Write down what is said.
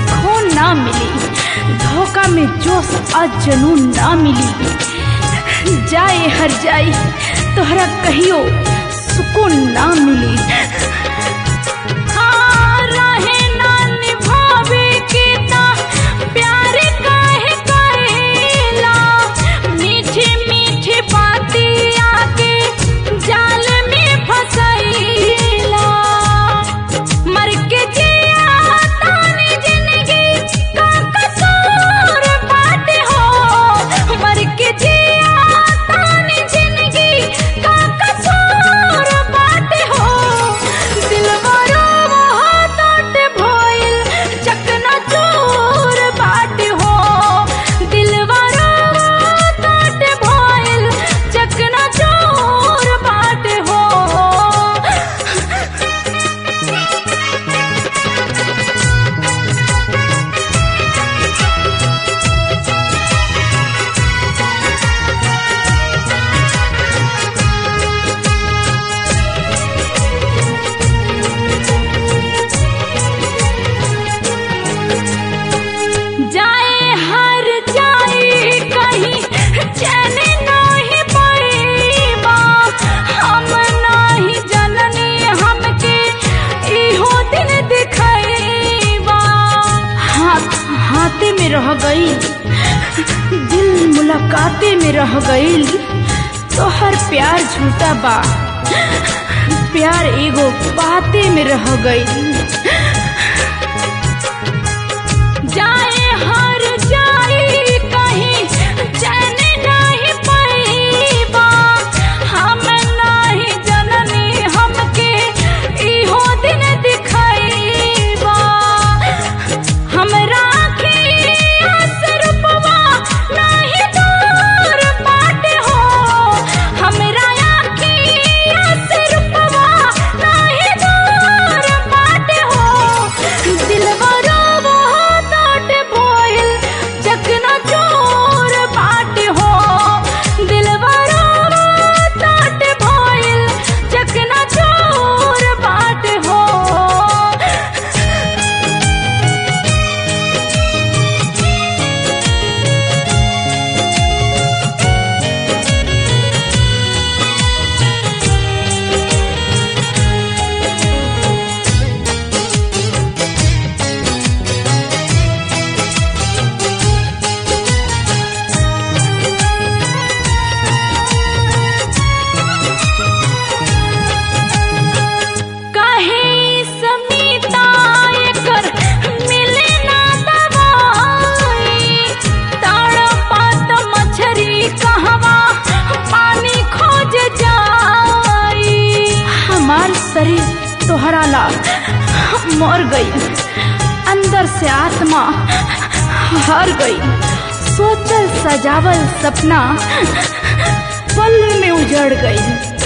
खून ना मिली धोखा में जोश आ जनून ना मिली जाए हर जाई तोहरा कहियो सुकून ना मिली हाँ, रहे ना निभावे के ता प्यार काहे करेला मीठी मीठी बातें आके जाल में फसैला मर के जिया तानी जिंदगी का कसूर बाटे हो मर के जिया तानी जिंदगी का कसूर बाटे हो दिलवारो वो टूट भइल चकना चूर बाटे हो दिलवारो वो टूट भइल चकना चूर बाटे हो जाए हर जाए कहीं चैन नहीं पड़ेबा हम नहीं जननी हमके इहो दिन दिखैबा हाथ हाथे में रह गई दिल मुलाकाते में रह गई तो हर प्यार झूठा बा प्यार एगो बाते में रह गई जाए हर जाए कहीं चैन नहीं पैबा हम नहीं जननी हमके इहो दिन दिखैबा हमरा अखिया से रूपवा नहीं दूर बाटे हो हमरा अखिया से रूपवा नहीं दूर बाटे हो दिलवा रोवो टूट भइल चकना चोर बाटे हो दिलवा रोवो टूट भइल चकना चोर बाटे हो काहे समीता एकर मिले ना दवाई तड़पत मछरी कहवा पानी खोज जाई हमार शरीर तोहरा ला मर गई अंदर से आत्मा हार गई सोचल सजावल सपना पल में उजड़ गई